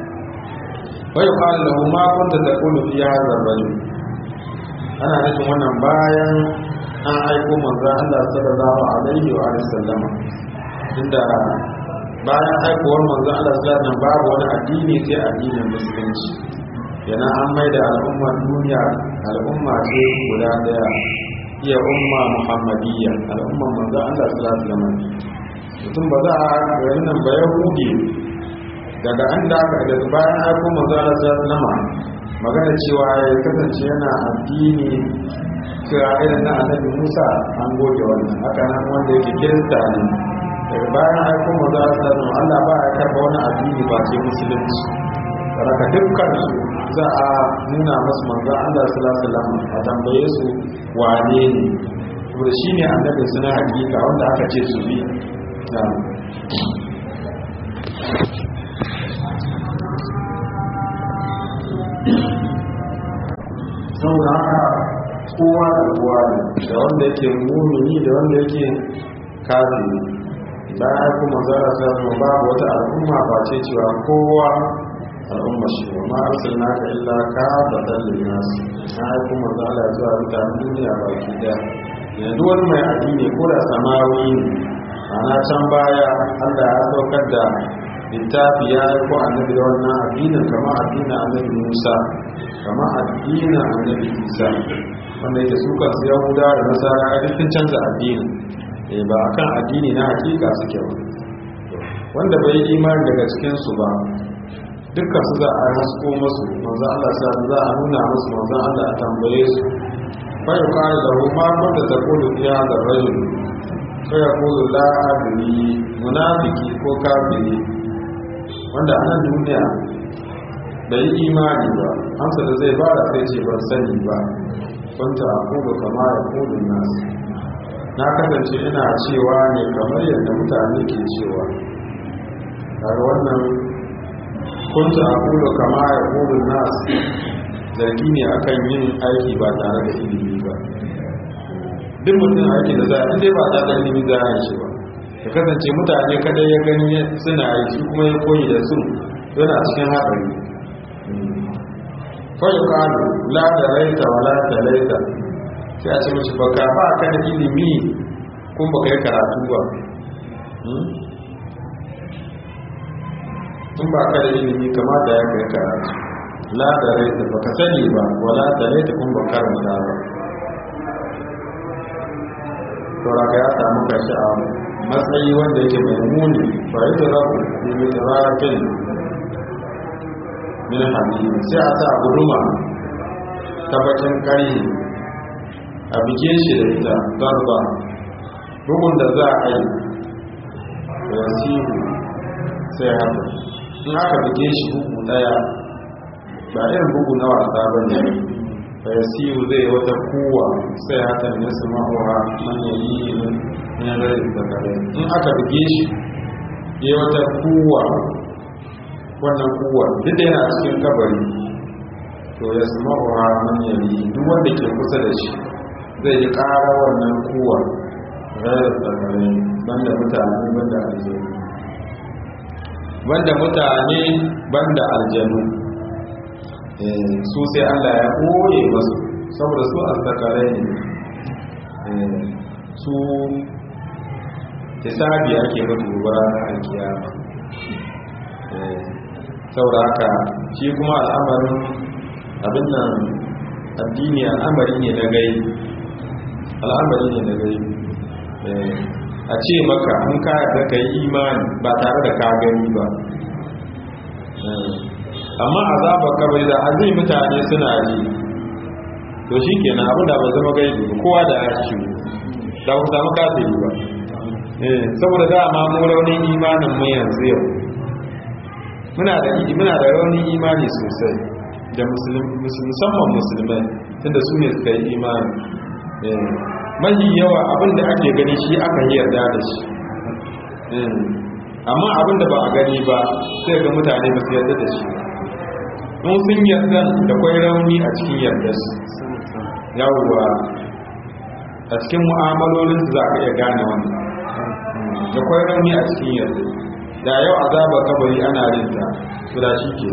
wa yuqalu lahu ma kunta taqulu fi hadha ar-rajul ana nufin wannan bayan an aiko manzo Allah sallallahu alaihi wa sallama inda bayan aikowar manzo Allah sallallahu alaihi babu wani addini sai addinin musulunci yana an maida al'ummar duniya al'umma ce guda daya iya umma muhammadiyya al'ummar manzo Allah sallallahu alaihi wasallam mutum ba za a gari nan ba yahudi daga an da aka daga bayan aiko manzo Allah sallallahu alaihi wasallam magana cewa ya kasance yana addini kira irin na annabi Musa an goge wannan haka nan wanda yake kirista ne daga bayan aiko manzo Allah sallallahu alaihi wasallam Allah ba ya karba wani addini ba sai musulunci raka dukkan su za a nuna masu manzo Allah sallallahu alaihi wasallam a tambaye su wane ne to shi ne annabin su na hakika wanda aka ce su bi saboda haka kowa da kowa ne da wanda yake mumini da wanda yake kafiri bayan kuma zara sa babu wata al'umma ba ce cewa kowa al'umma shi wa ma arsalna ka illa ka batal linnas na aiko manzo Allah zuwa mutanen duniya baki daya yanzu wani mai addini ko da samawi ne ana can baya Allah ya saukar da littafi ya yi ko annabi da wannan addinin kama addinin annabi Musa kama addinin annabi Isa wanda yake su kansu Yahuda da Nasara a dukkan canza addinin eh ba akan addini na hakika suke ba wanda bai yi imani daga cikin su ba dukkan su za a hasko musu manzo Allah sa za a nuna musu manzo Allah a tambaye su fa yuqalu lahu ma kunta taqulu fi hadha ar-rajul fa yaqulu la adri munafiki ko kafiri wanda a nan duniya bai yi imani ba amsa da zai bada sai ce ban sani ba kunta aqulu kama yaqulu nas na kasance ina cewa ne kamar yadda mutane ke cewa kaga wannan kunta aqulu kama yaqulu nas zargi ne akan yin aiki ba tare da ilimi ba duk mutum aiki da za a dai ba tare da ilimi za a yi shi ba ya kasance mutane kadai ya gani suna yi shi kuma ya koyi da su yana cikin haɗari kwayo kanu la da raita wa la da raita sai a ce mashi baka ba ka da ilimi kun baka yi karatu ba in ba ka da ilimi kamata ya kai karatu la da raita ba ka sani ba wa la da raita kun ba karanta ba sauraka ya samu kashi a matsayi wanda yake mai muni ba yi da rabu ne mai tsarafin min hamidi sai a sa guduma ta bakin kari a bige shi da ita zarba bugun da za a yi da yasiru sai haka in aka bige shi bugu daya ba irin bugu na wasa ba ne fa yasiru zai wata kuwa sai haka ne su ma'ura manyan yi ne rai da kare in aka buge shi ya wata kuwa wannan kuwa duk da yana cikin kabari to ya su ma'ura manyan yi duk wanda ke kusa da shi zai yi ƙara wannan kuwa rai da kare banda mutane banda aljanu banda mutane banda aljanu su sai Allah ya ɓoye masu saboda su alzakarai ne su hisabi ake mutu gobara na alkiyama saboda haka shi kuma al'amarin abin nan addini al'amari ne na gai al'amari ne na gai a ce maka an kaya da ka yi imani ba tare da ka gani ba amma azabar kabari da azai mutane suna ji to shi kenan abin da ba zama gaibi ba kowa da ya ci da ku samu kafiri ba saboda da ma mu raunin imanin mu yanzu yau muna da muna da raunin imani sosai da musamman musulmai tunda su ne suka yi imani mahi yawa abin da ake gani shi aka yi yarda da shi amma abin da ba a gani ba sai ga mutane ba su yarda da shi in sun yarda da kwai rauni a cikin yarda su yawwa a cikin mu'amalolin su za ka iya gane wannan da kwai rauni a cikin yarda da yau azaba kabari ana rinta su da shi ke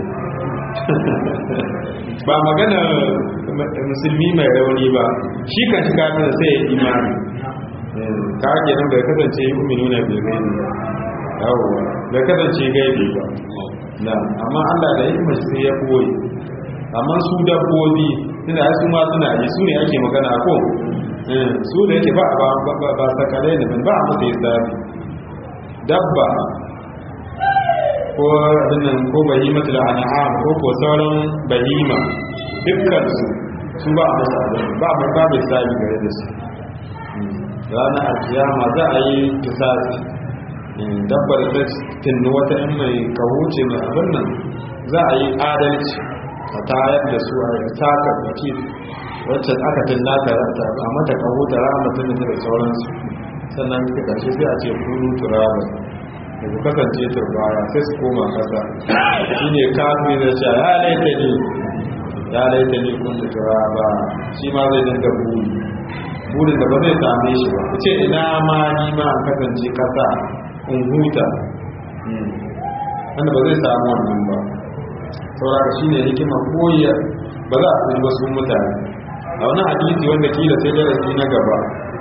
ba magana musulmi mai rauni ba shi kan shi kafin sai ya imani ka ake nan bai kasance yi umini na bai gaibi ba yawwa bai kasance gaibi ba na amma allah da yi mashi sai ya koyi amma su dabbobi suna su ma suna yi su ne ake magana ko su da yake ba ba sakalai ne ba a masa yi sabi dabba ko abinnan ko bahimatu da an'am ko ko sauran bahima dukkan su su ba a masa abin ba mai ba mai sabi gare da su ranar alkiyama za a yi kisasi dabbar ta tinni wata in mai kahuce mai abin nan za a yi adalci a tayar da su a taka baki wacce aka tinna ta a mata kahu ta rama tun da sauransu sannan ka kashe sai a ce kunu turaba da ku kasance turbaya sai su koma kasa shi ne kafin da sha ya laita ne ya laita ne kun turaba shi ma zai dinga buri burin da ba zai same shi ba ku ce ina ma ni ma an kasance kasa in huta wanda ba zai samu wannan ba sauraka shi ne hikimar koyar ba za a kuma ba sun mutane a wani hadisi wanda kila sai darasi na gaba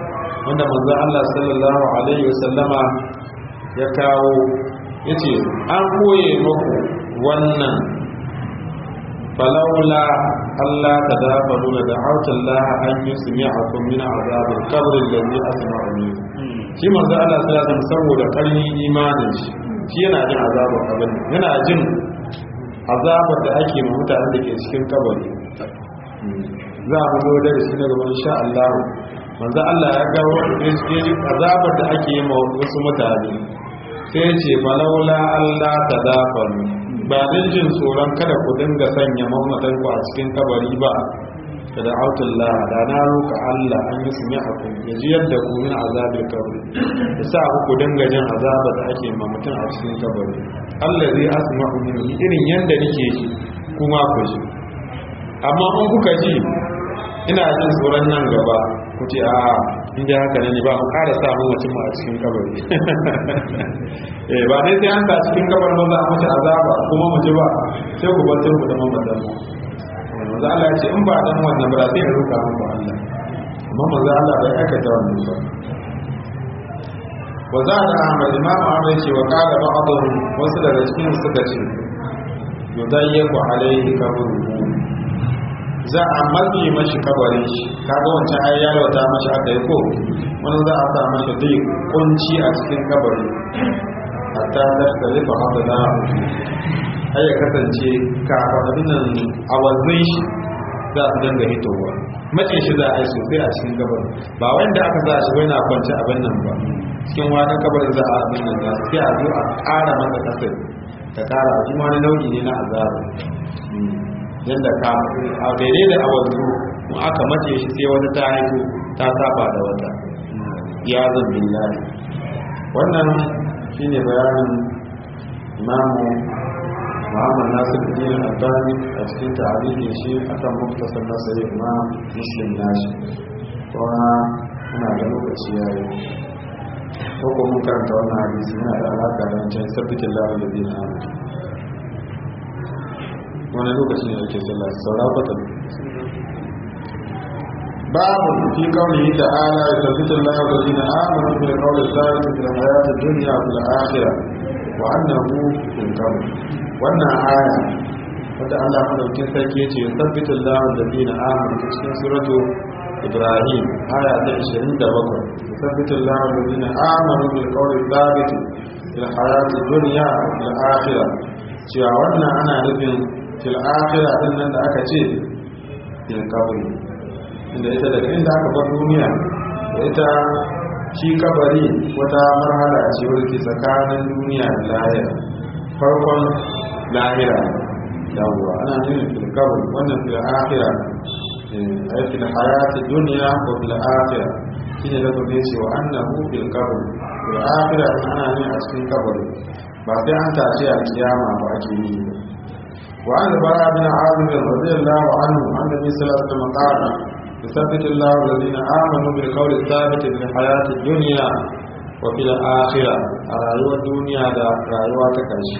wanda manzo Allah sallallahu alaihi wasallama ya kawo yace an koye muku wannan falaula Allah tadabaru da da'awta Allah an yusmi'akum min azab al-qabr alladhi asma'u min shi manzo Allah sallallahu alaihi wasallam saboda karni imanin shi shi yana jin azabar kabari yana jin azabar da ake ma mutanen da ke cikin kabari za mu zo da shi na gaban insha Allah manzo Allah ya ga azabar da ake yi ma wasu mutane sai ce falaula Allah tadabaru ba don jin tsoron kada ku dinga sanya mamatan ku a cikin kabari ba da autullah da na roka Allah an yi sunya a ku ya ji yadda ku min azabin kabari ya sa ku dinga jin azabar da ake ma mutum a cikin kabari Allah zai asma'u min irin yanda nake ji kuma ku ji amma in kuka ji ina jin tsoron nan gaba ku ce a inda haka ne ba mu ƙara samu mutum a cikin kabari eh ba dai sai an ta cikin kabar ba za a mace azaba kuma mu ji ba sai ku bar ku da mamadan mu manzo Allah ya ce in ba dan wannan ba sai ya roka muku Allah amma manzo Allah bai aikata wannan ba wa za da Ahmad Imam Ahmad ya ce wa qala ba'dhum wasu daga cikin suka ce yudayyaku alaihi kabruhu za a matse mashi kabarin shi kaga wancan ai ya lauta mashi aka yi ko wani za a sa mashi zai kunci a cikin kabari hatta da ta rufe haka da ai ya kasance kafaɗin nan a wanzun shi za su dinga hitowa mace shi za a yi sosai a cikin kabarin ba wanda aka za shi bai na kwanci abin nan ba cikin wani kabarin za a abin nan za sai a zo a ƙara masa kasar ta ƙara a wani nau'i ne na azaba yadda ka a daidai da awanzu in aka mace shi sai wata ta haihu ta saba da wata ya zan billahi wannan shine bayanin imamu muhammad nasir din albani a cikin tarihin shi akan muktasar nasari imam muslim nashi kuma muna da lokaci ya yi ko ko mun karanta wannan hadisi yana da alaka da wancan sabbitin lahu da bin amu wani lokaci ne ake sallah saura kwatan babu fi kaunihi ta'ala ya tabbata Allah da dina amanu bil qawli thabit fil hayati dunya wal akhirah wa annahu fil qabr wannan aya wanda Allah madaukin sarki yace ya tabbata Allah da dina amanu cikin suratu Ibrahim aya ta 27 ya tabbata Allah da dina amanu bil qawli thabit fil hayati dunya wal akhirah cewa wannan ana nufin fil akhirah din nan da aka ce fil qabri inda ita daga inda aka bar duniya da ita shi kabari wata marhala ce wadda ke tsakanin duniya da lahira farkon lahira yawwa ana nufin fil qabri wannan fil akhirah ay fil hayati dunya wa fil akhirah shine da kuma ce wa annahu fil qabri fil akhirah ana nufin a cikin kabari ba sai an tashi a kiyama ba ake yi ba وعن البراء بن عازب رضي الله عنه عن النبي صلى الله عليه وسلم قال يثبت الله الذين امنوا بالقول الثابت في الحياه الدنيا وفي الاخره رايوه الدنيا دا رايوه تكرشي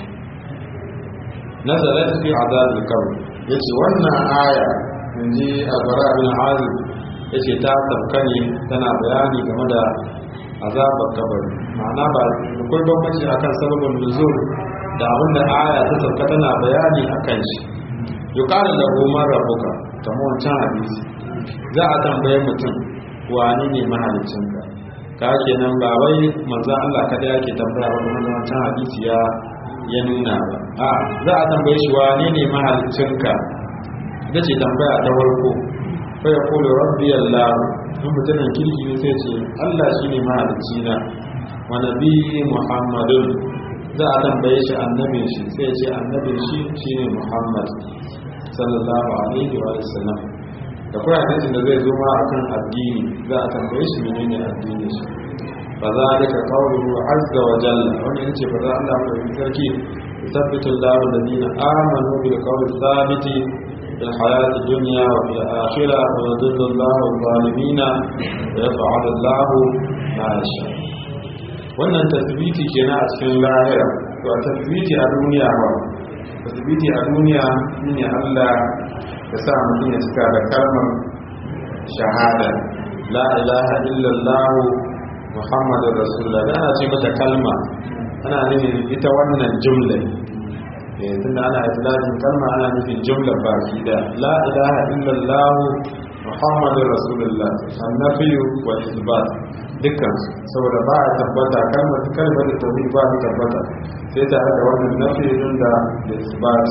نزلت في عذاب القبر yace wannan aya inji albara bin azib yace ta tafkani tana bayani game da azabar kabari ma'ana ba akwai bambanci akan sababin nuzul da abinda aya ta sauka tana bayani a kan shi yukarin da goma rabuka ta wancan hadisi za a tambaye mutum wani ne mahalicinka ka kenan ba wai manzo Allah kada yake tambaya ba kuma wancan hadisi ya ya nuna ba a za a tambaye shi wani ne mahalicinka da ce tambaya ta farko fa ya kulu rabbi Allah in mutumin kirki ne sai ce Allah shine mahalicina wa nabi Muhammadun za a tambaye shi annabin shi sai ce annabin shi shine Muhammad sallallahu alaihi wa sallam da kuma hadisin da zai zo ma akan addini za a tambaye shi menene addini shi fa zalika qawluhu azza wa jalla wannan yace fa za Allah ko yi sarki yuthabbitu Allahu alladhina amanu bil qawli thabiti fil hayati dunya wa fil akhirah wa yudhillu Allahu adh-dhalimin wa yaf'alu Allahu ma yasha wannan tasbiti kenan a cikin lahira to a tasbiti a duniya ba tasbiti a duniya shine Allah ya sa mutum ya cika da kalmar shahada la ilaha illallah muhammadur rasulullah ana ce mata kalma ana nufin ita wannan jumla eh tunda ana itlaqin kalma ana nufin jumla baki da la ilaha illallah muhammadur rasulullah annabiyu wa isbat dukkan saboda ba a tabbata kalmar kalmar da tauhid ba ta tabbata sai tare da wannan nafi din da isbat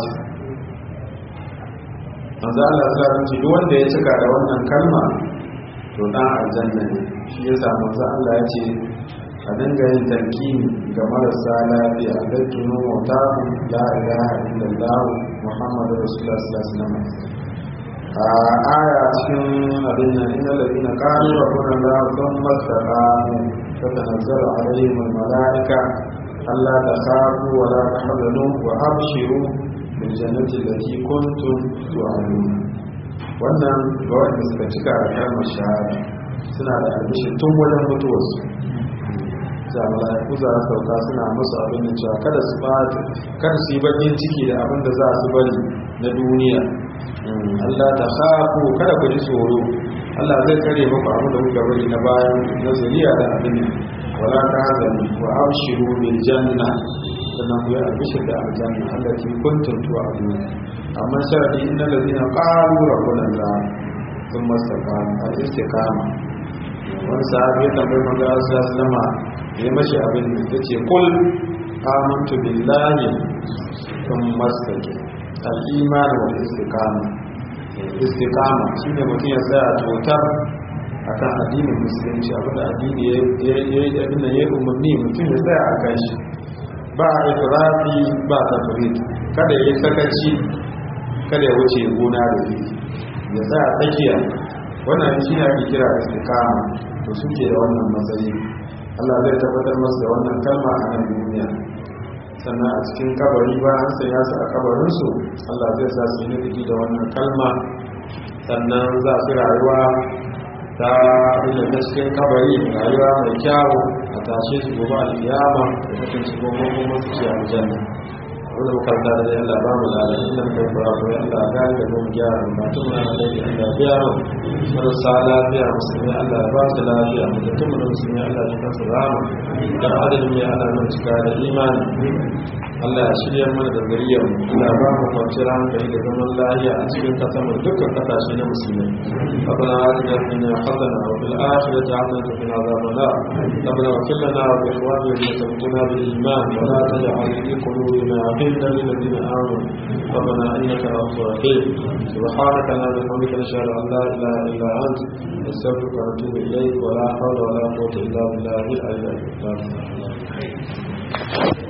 manzo Allah ya ce duk wanda ya cika da wannan kalma to dan aljanna ne shi yasa manzo Allah ya ce a dinga yin talqini ga marasa lafiya da tuno mota la ilaha illallah muhammadur rasulullah sallallahu alaihi wasallam a aya cikin abin nan inna ladina qalu rabbuna allah thumma istaqamu tatanazzalu alaihim almalaika alla takhafu wa la tahzanu wa abshiru bil jannati allati kuntum tu'adun wannan ga wanda suka cika da kalmar shahada suna da albishin tun wajen mutuwarsu da mala'iku za su sauka suna musu abin da cewa kada su ba kada su yi bakin ciki da abin da za su bari na duniya Allah ta khafu kada ku ji tsoro Allah zai kare muku abin da kuka bari na bayan na zuriya da abin wala ta hazani wa abshiru bil janna sannan ku yi albishir da aljanna allati kuntum tu'adun amma sharadi innal ladina qalu rabbuna Allah thumma istaqamu al-istiqama wani sahabi ya tambayi manzo Allah sallallahu alaihi wasallam ya mashi abin da ce kul amantu billahi sun mastake al'iman wa istiqama istiqama shine mutum ya tsaya totar akan addinin musulunci abinda addini ya yi abin da ya yi umarni mutum ya tsaya a kan shi ba a ifirafi ba ta furit kada ya yi sakaci kada ya wuce gona da iri ya tsaya tsakiya wannan shi ne ake kira istiqama to suke da wannan matsayi Allah zai tabbatar masu da wannan kalma a nan duniya sannan a cikin kabari ba an sanya su a kabarinsu Allah zai sa su yi nufi da wannan kalma sannan za su rayuwa ta inda ta cikin kabari rayuwa mai kyawu a tashe su gobe alkiyama da mutum su gobe kuma su ce aljanna wanda makarta da dai Allah ba mu lalata inda kai fara ko Allah gani da mu gyara ba tun na da Allah biya mu marasa lafiya musulmi Allah ba su lafiya mu da mu da musulmi Allah ya kansu rama da adadin ya Allah mun cika da imani Allah ya shirya mana da gariyar mu Allah ba mu kwanciyar hankali da zaman lafiya a cikin kasar mu dukkan kasashe na musulmi ربنا آتنا في الدنيا حسنة وفي الآخرة حسنة وقنا عذاب النار ربنا اغفر لنا ولإخواننا الذين سبقونا بالإيمان ولا تجعل في قلوبنا غلا للذين آمنوا ربنا إنك رؤوف رحيم سبحانك اللهم وبحمدك نشهد أن لا إله إلا أنت نستغفرك ونتوب إليك ولا حول ولا قوة إلا بالله العلي العظيم